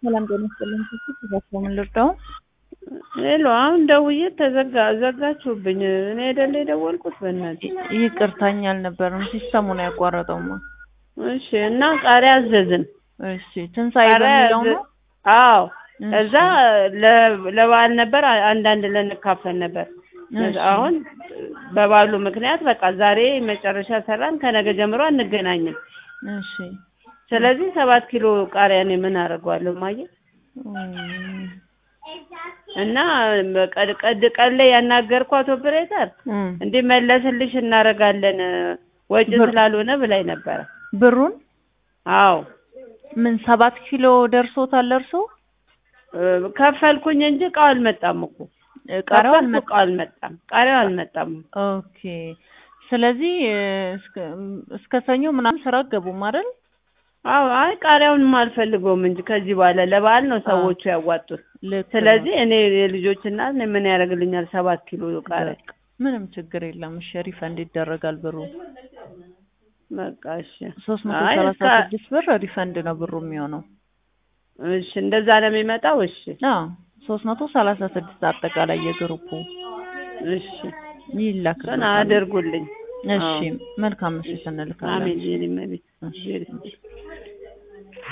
ሰላም ጤና ይስጥልኝ። ስልክ ምን ልርዳው? ሄሎ፣ አሁን ደውዬ ተዘጋ ዘጋችሁብኝ። እኔ አይደለ የደወልኩት በእናትህ። ይቅርታኝ አልነበረም ሲስተሙ ነው ያቋረጠውማ። እሺ። እና ቃሪያ አዘዝን። እሺ ትንሣኤ ቃሪያ በሚለው ነው? አዘ- አዎ። እሺ። እዛ ለ- ለበዓል ነበር አንዳንድ ልንካፈል ነበር። እሺ። አሁን በበዓሉ ምክንያት በቃ ዛሬ መጨረሻ ሰራን፣ ከነገ ጀምሮ አንገናኝም። እሺ ስለዚህ ሰባት ኪሎ ቃሪያ እኔ ምን አደርገዋለሁ ማየ እም፣ እና ቀድ ቀድ ቀን ላይ ያናገርኳት ኦፕሬተር እም። እንዲመለስልሽ እናደርጋለን ወጪ ብር- ስላልሆነ ብላኝ ነበረ። ብሩን አዎ ምን ሰባት ኪሎ ደርሶታል እርሶ? እ፣ ከፈልኩኝ እንጂ እቃው አልመጣም እኮ ቃሪያው ከፈልኩ አልመጣም። እቃው አልመጣም፣ ቃሪያው አልመጣም። ኦኬ ስለዚህ እ፣ እስከ እስከ ሰኞ ምናምን ስራ ገቡም አይደል? አዎ አይ ቃሪያውንም አልፈልገውም እንጂ ከዚህ በኋላ ለበዓል ነው ሰዎቹ ያዋጡት። ልክ ነው። ስለዚህ እኔ የልጆች እናት ነኝ፣ ምን ያደርግልኛል ሰባት ኪሎ ቃሪያ። በቃ ምንም ችግር የለም። እሺ ሪፈንድ ይደረጋል ብሩ በቃ እሺ ሶስት መቶ አይ ሰላሳ እስከ- ስድስት ብር ሪፈንድ ነው ብሩ የሚሆነው። እሺ እንደዛ ነው የሚመጣው። እሺ አዎ ሶስት መቶ ሰላሳ ስድስት አጠቃላይ የግሩፑ እሺ እሱን ይላክልናል። አድርጉልኝ። እሺ አዎ። መልካም ምሽት እንልካለን። አሜን የኔ እመቤት። እሺ። እግዚአብሔር ይስጥልኝ።